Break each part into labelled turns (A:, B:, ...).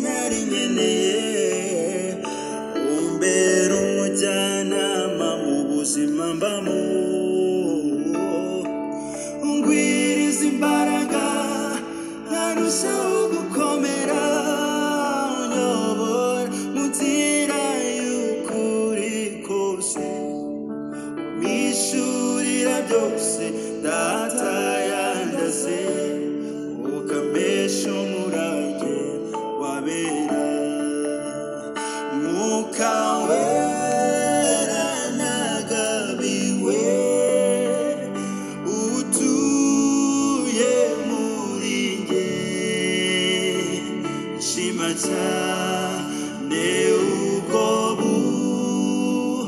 A: narimeneye umbera umujyanama mu buzima mbamo ngwiriza imbaraga arushaho gukomera unyobora mu nzira y'ukuri kose mwishurira byose data yandaze ukamesha umurage wabera mwuka wera nagabiwe utuye muri nge nshima cyane ubwo bu-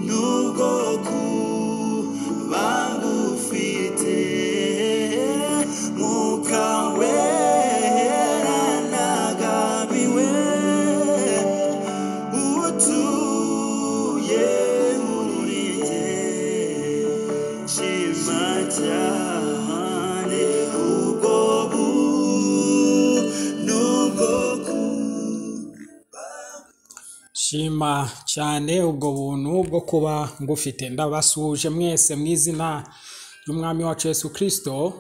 A: nubwo kuba ngufite mwuka wera nagabiwe utuye muri njye nshima cyane ubwo bu nubwo ku
B: shima cyane ubwo buntu bwo kuba ngufite ndabasuhuje mwese mu izina ry'umwami wacu Yesu kirisito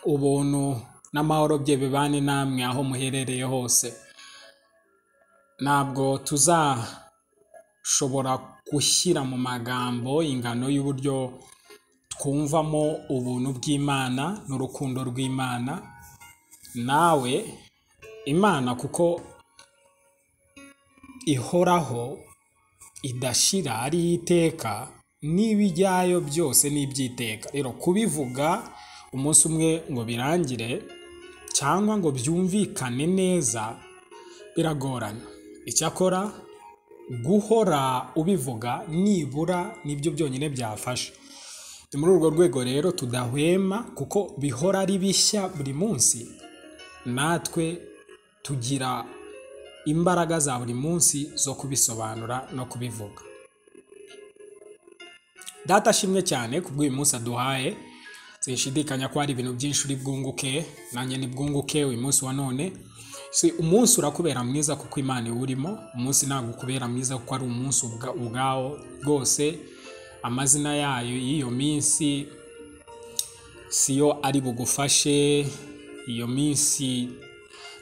B: ubuntu n'amahoro bye bibane namwe aho muherereye hose ntabwo tuzashobora gushyira mu magambo ingano y'uburyo twumvamo ubuntu bw'imana n'urukundo rw'imana nawe imana kuko ihoraho idashira ari iteka n'ibijyayo byose n'ibyiteka rero kubivuga umunsi umwe ngo birangire cyangwa ngo byumvikane neza biragorana icyakora guhora ubivuga nibura nibyo byonyine byafasha ni muri urwo rwego rero tudahwema kuko bihora ari bishya buri munsi natwe tugira imbaraga za buri munsi zo kubisobanura no kubivuga data ashimwe cyane ku bw'uyu munsi aduhaye sinshidikanya ko hari ibintu byinshi uri bwunguke nanjye ni bwunguke uyu munsi wa none si umunsi urakubera mwiza kuko imana iwurimo umunsi ntabwo ukubera mwiza kuko ari umunsi ubwa- ubwawo rwose amazina yayo y'iyo minsi siyo ari bugufashe iyo minsi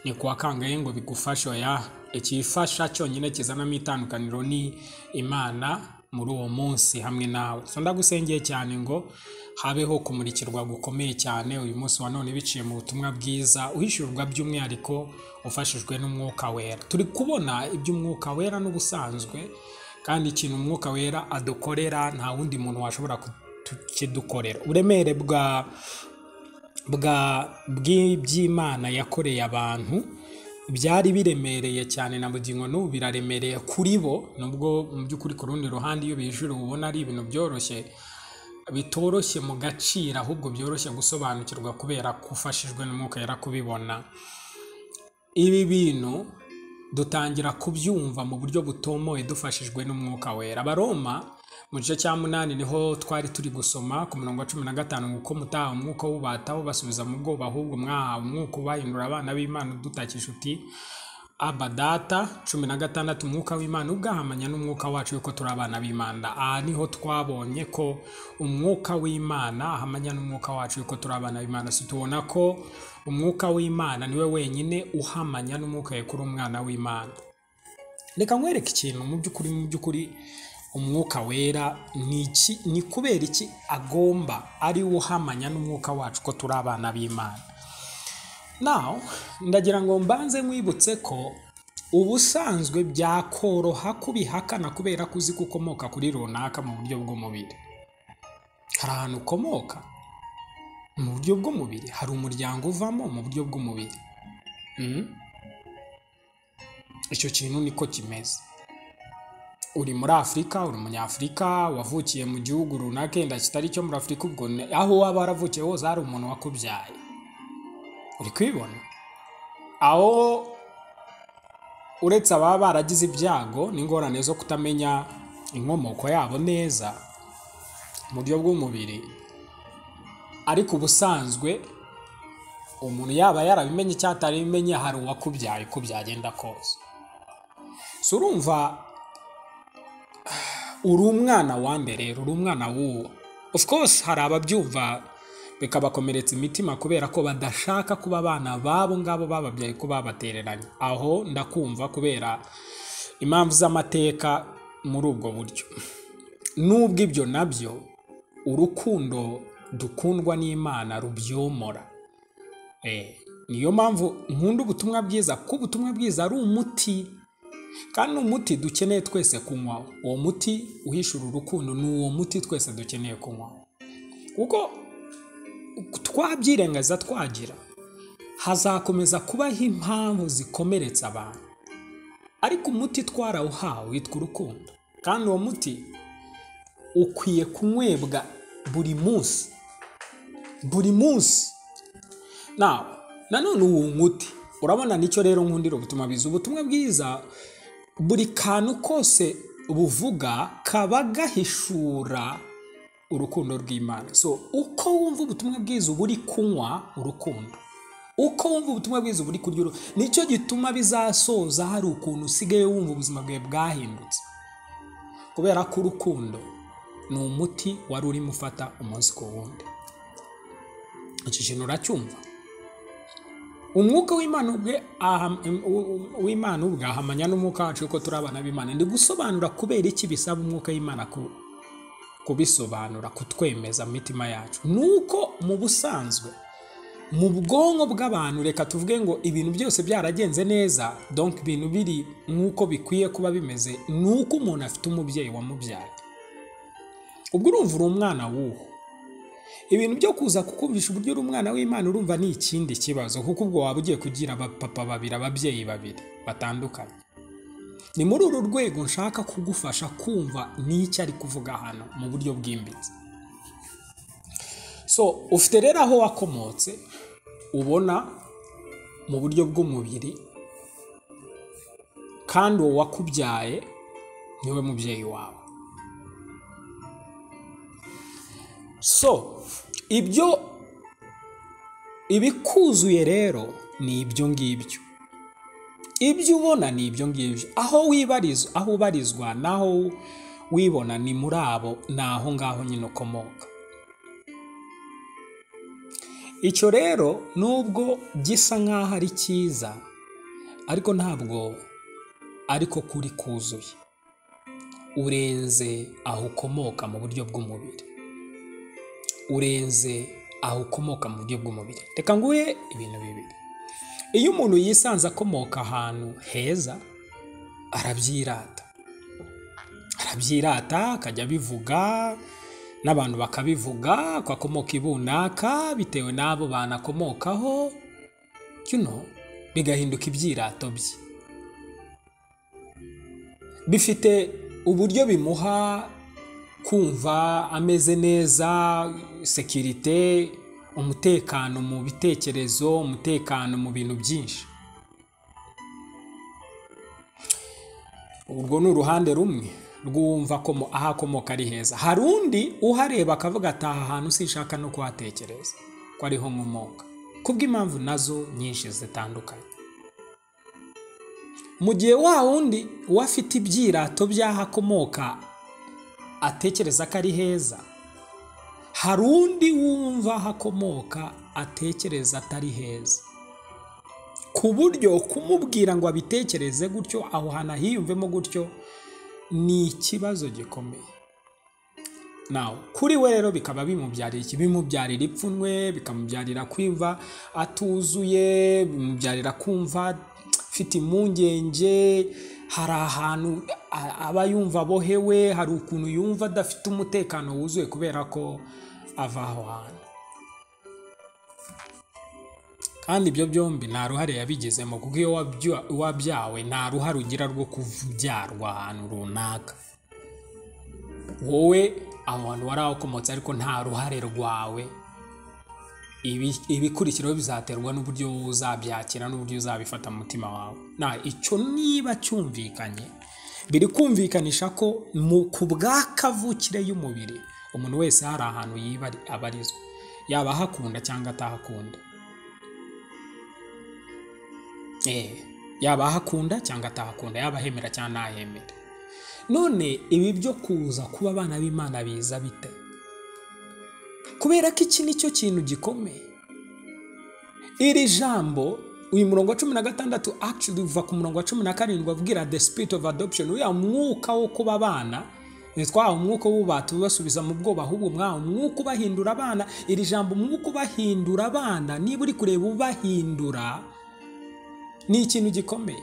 B: ni kuwa kangahe ngo bigufashe oya ikifasha cyonyine kizanamo itandukaniro ni imana muri uwo munsi hamwe nawe so ndagusengeye cyane ngo habeho kumurikirwa gukomeye cyane uyu munsi wa none biciye mu butumwa bwiza uhishyurwa by'umwihariko ufashijwe n'umwuka wera turi kubona iby'umwuka wera n'ubusanzwe kandi ikintu umwuka wera adukorera nta wundi muntu washobora kukidukorera uburemere bwa bwa bw'iby'imana yakoreye abantu byari biremereye cyane na bugingo n'ubu biraremereye kuri bo nubwo mu by'ukuri ku rundi ruhande iyo bijura uba ubona ari ibintu byoroshye bitoroshye mu gaciro ahubwo byoroshye gusobanukirwa kubera ko ufashijwe n'umwuka yera kubibona ibi bintu dutangira kubyumva mu buryo butomoye dufashijwe n'umwuka wera abaroma mu gice cya munani niho twari turi gusoma ku murongo wa cumi na gatanu ngo uko mutahawe umwuka w'ububataho basubiza mu bwoba ahubwo mwahawe umwuka ubahindura abana b'imana udutakisha uti aba data cumi na gatandatu umwuka w'imana ubwahamanya n'umwuka wacu yuko turi abana b'imana aha niho twabonye ko umwuka w'imana ahamanya n'umwuka wacu yuko turi abana b'imana si tubona ko umwuka w'imana niwe wenyine uhamanya n'umwuka yekura umwana w'imana reka nkwereke ikintu mu by'ukuri mu by'ukuri umwuka wera ni iki ni kubera iki agomba ari we uhamanya n'umwuka wacu ko turi abana b'imana Now, ndagira ngo mbanze nkwibutse ko ubusanzwe byakoroha kubihakana kubera ko uzi ko ukomoka kuri runaka mu buryo bw'umubiri. Hari ahantu ukomoka mu buryo bw'umubiri, hari umuryango uvamo mu buryo bw'umubiri. Mm? Icyo kintu niko kimeze. Uri muri Afurika, uri Umunyafurika, wavukiye mu gihugu runaka yenda kitari cyo muri Afurika, ubwo ni- aho waba waravukiye hose hari umuntu wakubyaye. Uri kwibona? Aho uretse ababa baragize ibyago n'ingorane zo kutamenya inkomoko yabo neza mu buryo bw'umubiri ariko ubusanzwe umuntu yaba yarabimenye cyangwa atarabimenye hari uwakubyaye uko byagenda kose si urumva uri umwana wa mbere uri umwana w'uwo of course hari ababyumva bikabakomeretsa imitima kubera ko badashaka kuba abana babo ngabo bababyaye ko babatereranye aho ndakumva kubera impamvu z'amateka muri ubwo buryo nubwo ibyo nabyo urukundo dukundwa n'imana rubyomora Eh, niyo mpamvu nkunda ubutumwa bwiza kuko ubutumwa bwiza ari umuti kandi ni umuti dukeneye twese kunywaho uwo muti uhishura urukundo ni uwo muti twese dukeneye kunywaho kuko twabyirengaza twagira hazakomeza kubaho impamvu zikomeretsa abantu ariko umuti twarawuhawe witwa urukundo kandi uwo muti ukwiye kunywebwa buri munsi buri munsi nawe nanone uwo muti urabona nicyo rero nkundira ubutumwa bwiza ubutumwa bwiza buri kantu kose buvuga kaba gahishura urukundo rw'imana so uko wumva ubutumwa bwiza uba uri kunywa urukundo uko wumva ubutumwa bwiza uba uri kurya urukundo nicyo gituma bizasoza hari ukuntu usigaye wumva ubuzima bwawe bwahindutse kubera ko urukundo ni umuti wari urimo ufata umunsi ku wundi icyo kintu uracyumva umwuka w'imana ubwe aha- um, u- u- w'imana ubwe ahamanya n'umwuka wacu ko turi abana b'imana ndi gusobanura kubera iki bisaba umwuka w'imana ku- kubisobanura kutwemeza mu mitima yacu nuko mu busanzwe mu bwonko bw'abantu reka tuvuge ngo ibintu byose byaragenze neza donc ibintu biri nk'uko bikwiye kuba bimeze ni uko umuntu afite umubyeyi wamubyaye ubwo urumva uri umwana w'uwo ibintu byo kuza kukumvisha uburyo uri umwana w'imana urumva ni ikindi kibazo kuko ubwo waba ugiye kugira abapapa babiri ababyeyi babiri batandukanye ni muri uru rwego nshaka kugufasha kumva n'icyo ari kuvuga hano mu buryo bwimbitse so ufite rero aho wakomotse ubona mu buryo bw'umubiri kandi uwo wakubyaye niwe mubyeyi wawe so ibyo ibikuzuye rero ni ibyo ngibyo ibyo ubona ni ibyo ngibyo aho wibariza aho ubarizwa naho wibona ni muri abo ni aho ngaho nyine ukomoka icyo rero nubwo gisa nk'aho ari cyiza ariko ntabwo ariko kuri kuzuye urenze aho ukomoka mu buryo bw'umubiri urenze aho ukomoka mu buryo bw'umubiri reka nguhe ibintu bibiri iyo umuntu yisanze akomoka ahantu heza arabyirata arabyirata akajya abivuga n'abantu bakabivuga ko akomoka i bunaka bitewe n'abo bantu akomokaho you know, bigahinduka ibyirato bye bifite uburyo bimuha kumva ameze neza sekirite umutekano mu bitekerezo umutekano mu bintu byinshi urwo ni uruhande rumwe rwumva ko mu- aho akomoka ari heza hari undi uhareba akavuga ati aha hantu sinshaka no kuhatekereza ko ariho nkomoka kubw'impamvu nazo nyinshi zitandukanye mu gihe wa wundi we afite ibyirato by'aho akomoka atekereza ko ari heza hari undi wumva aho akomoka atekereza atari heza ku buryo kumubwira ngo abitekereze gutyo aho hantu ahiyumvemo gutyo ni ikibazo gikomeye nawe kuri we rero bikaba bimubyarira iki bimubyarira ipfunwe bikamubyarira kwimva atuzuye bimubyarira kumva afite impungenge hari ahantu a- aba yumva abohewe hari ukuntu yumva adafite umutekano wuzuye kubera ko ava aho hantu kandi ibyo byombi nta ruhare yabigezemo kuko iyo wabya- wabyawe nta ruhare ugira rwo kubyarwa ahantu runaka wowe aho hantu wari wakomotse ariko nta ruhare rwawe Ibi- ibikurikiraho bizaterwa n'uburyo uzabyakira n'uburyo uzabifata mu mutima wawe na icyo niba cyumvikanye biri kumvikanisha ko mu ku bwa kavukire y'umubiri umuntu wese hari ahantu yiba abarizwa yaba ahakunda cyangwa atahakunda Eh, yaba ahakunda cyangwa atahakunda yaba ahemera cyangwa ntahemere none ibi byo kuza kuba abana b'imana biza bite kubera ko iki nicyo kintu gikomeye iri jambo uyu murongo wa cumi na gatandatu actually uva ku murongo wa cumi na karindwi avugira the spirit of adoption uriya mwuka wo kuba abana ntitwahawe umwuka w'ububata ubibasubiza mu bwoba ahubwo mwahawe umwuka ubahindura abana iri jambo umwuka ubahindura abana niba uri kureba ubahindura ni ikintu gikomeye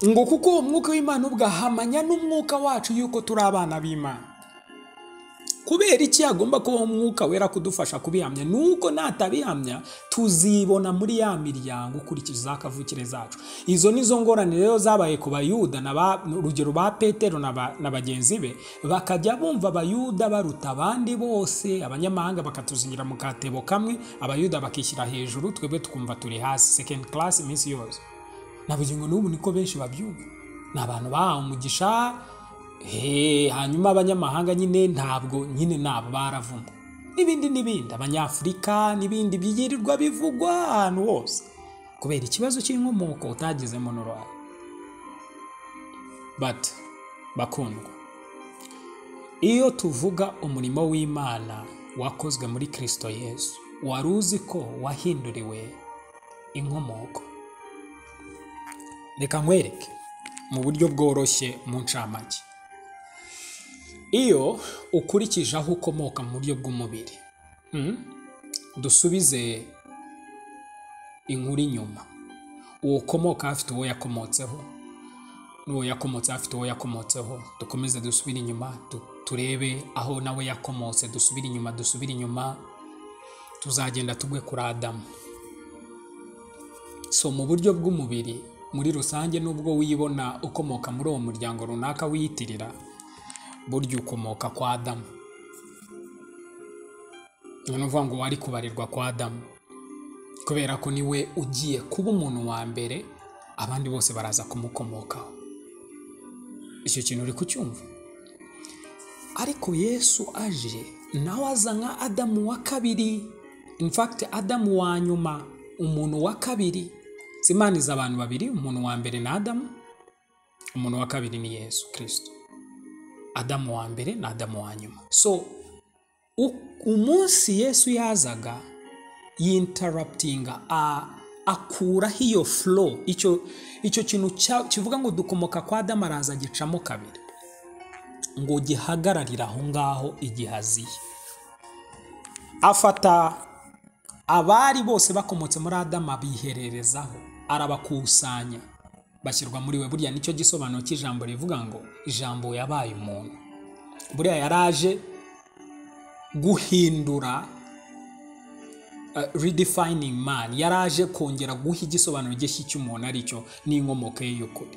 B: ngo kuko uwo mwuka w'imana ubwahamanya n'umwuka wacu yuko turi abana b'imana kubera iki hagomba kubaho umwuka wera kudufasha kubihamya nuko natabihamya tuzibona muri ya miryango ukurikiza akavukire zacu izo nizo ngorane rero zabaye ku bayuda na ba- urugero ba petero na ba- na bagenzi be bakajya bumva abayuda baruta abandi bose abanyamahanga bakatuzingira mu katebo kamwe abayuda bakishyira hejuru twebwe tukumva turi hasi second class iminsi yose na bugingo n'ubu niko benshi babyumva ni abantu bahawe umugisha he hanyuma abanyamahanga nyine ntabwo nyine nabo baravumwe n'ibindi n'ibindi abanyafurika n'ibindi byirirwa bivugwa ahantu hose kubera ikibazo cy'inkomoko utagezemo n'uruhare but bakundwa iyo tuvuga umurimo w'imana wakozwe muri kirisito yesu wari uzi ko wahinduriwe inkomoko reka nkwereke mu buryo bworoshye mu ncamake iyo ukurikije aho ukomoka mu buryo bw'umubiri mm, dusubize inkuru inyuma uwo ukomoka afite uwo yakomotseho n'uwo yakomotse afite uwo yakomotseho dukomeze dusubire inyuma tu- turebe aho nawe yakomotse dusubire inyuma dusubire inyuma tuzagenda tugwe kuri adamu so mu buryo bw'umubiri muri rusange nubwo wibona ukomoka muri uwo muryango runaka wiyitirira burya ukomoka kwa adamu ni ukuvuga ngo wari kubarirwa kwa adamu kubera ko niwe ugiye kuba umuntu wa mbere abandi bose baraza kumukomokaho icyo kintu uri kucyumva ariko yesu aje nawe aza nka adamu wa kabiri in fact adamu wa nyuma umuntu wa kabiri zimaniza abantu babiri umuntu wa mbere ni adamu umuntu wa kabiri ni yesu kirisito adamu wa mbere na adamu wa nyuma so u- umunsi yesu yazaga yintaraputinga akuraho iyo furo icyo icyo kintu cya- kivuga ngo dukomoka kwa adamu araza agicamo kabiri ngo gihagararire aho ngaho igihe aziye afata abari bose bakomotse muri adamu abihererezaho arabakusanya bashyirwa muri we burya nicyo gisobanuro cy'ijambo rivuga ngo ijambo yabaye umuntu buriya yaraje guhindura uh, redefining man yaraje kongera guha igisobanuro gishya cy'umuntu aricyo n'inkomoko ye y'ukuri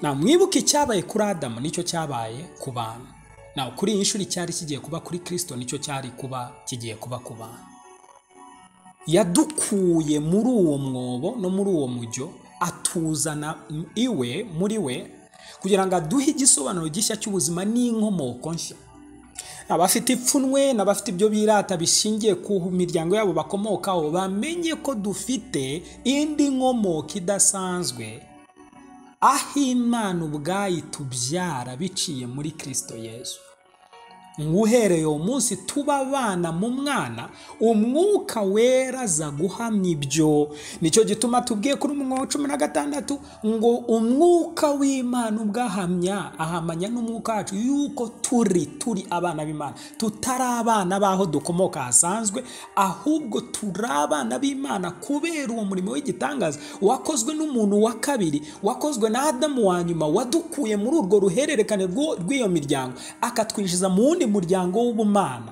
B: na mwibuke icyabaye kuri adamu nicyo cyabaye ku bantu na kuri iyi nshuro icyari kigiye kuba kuri kirisito nicyo cyari kuba kigiye kuba ku bantu yadukuye muri uwo mwobo no muri uwo mujyo atuzana m- iwe muri we kugira ngo aduhe igisobanuro gishya cy'ubuzima n'inkomoko nshya abafite ipfunwe n'abafite ibyo birata bishingiye ku miryango yabo bakomokaho bamenye ko dufite indi nkomoko idasanzwe aho imana ubwayo itubyara biciye muri kirisito yesu nguhereye uwo munsi tuba abana mu mwana umwuka wera aza guhamya ibyo nicyo gituma tubwiye kuri umwe wa cumi na gatandatu ngo umwuka w'imana ubwahamya ahamanya n'umwuka wacu yuko turi turi abana b'imana tutari abana b'aho dukomoka hasanzwe ahubwo turi abana b'imana kubera uwo murimo w'igitangaza wakozwe n'umuntu wa kabiri wakozwe na adamu wa nyuma wadukuye muri urwo ruhererekane rw'uwo- rw'iyo miryango akatwinjiza mu wundi muryango w'ubumana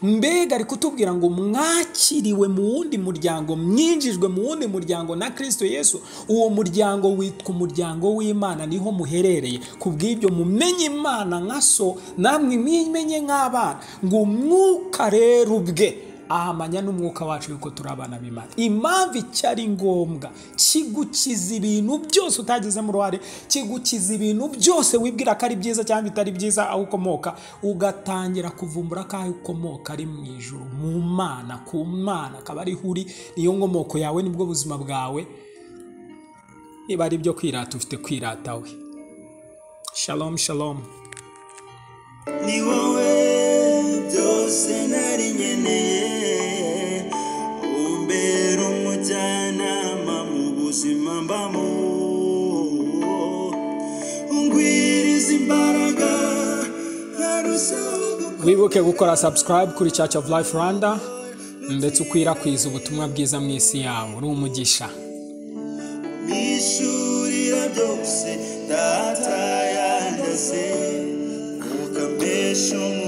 B: mbega ari kutubwira ngo mwakiriwe mu wundi muryango mwinjijwe mu wundi muryango na kirisito yesu uwo muryango witwa umuryango w'imana niho muherereye ku bw'ibyo mumenye imana nka so namwe mwimenye nk'abana ngo umwuka rero ubwe ahamanya n'umwuka wacu yuko turi abana b'imana impamvu icyari ngombwa kigukiza ibintu byose utagizemo uruhare kigukiza ibintu byose wibwira ko ari byiza cyangwa bitari byiza aho ukomoka ugatangira kuvumbura ko aho ukomoka ari mu ijoro mu mana ku mana akaba ariho uri niyo nkomoko yawe nibwo buzima bwawe niba ari ibyo kwirata ufite kwirata we shalom shalom
A: ni wowe byose nari nkeneye umbera umujyanama mu buzima mbamo ungwiriza imbaraga arushaho gukora
B: wibuke gukora subscribe kuri church of life rwanda ndetse ukwirakwiza ubutumwa bwiza mu isi yawe uri umugisha
A: mwishurira byose data yandase ukambesha umuntu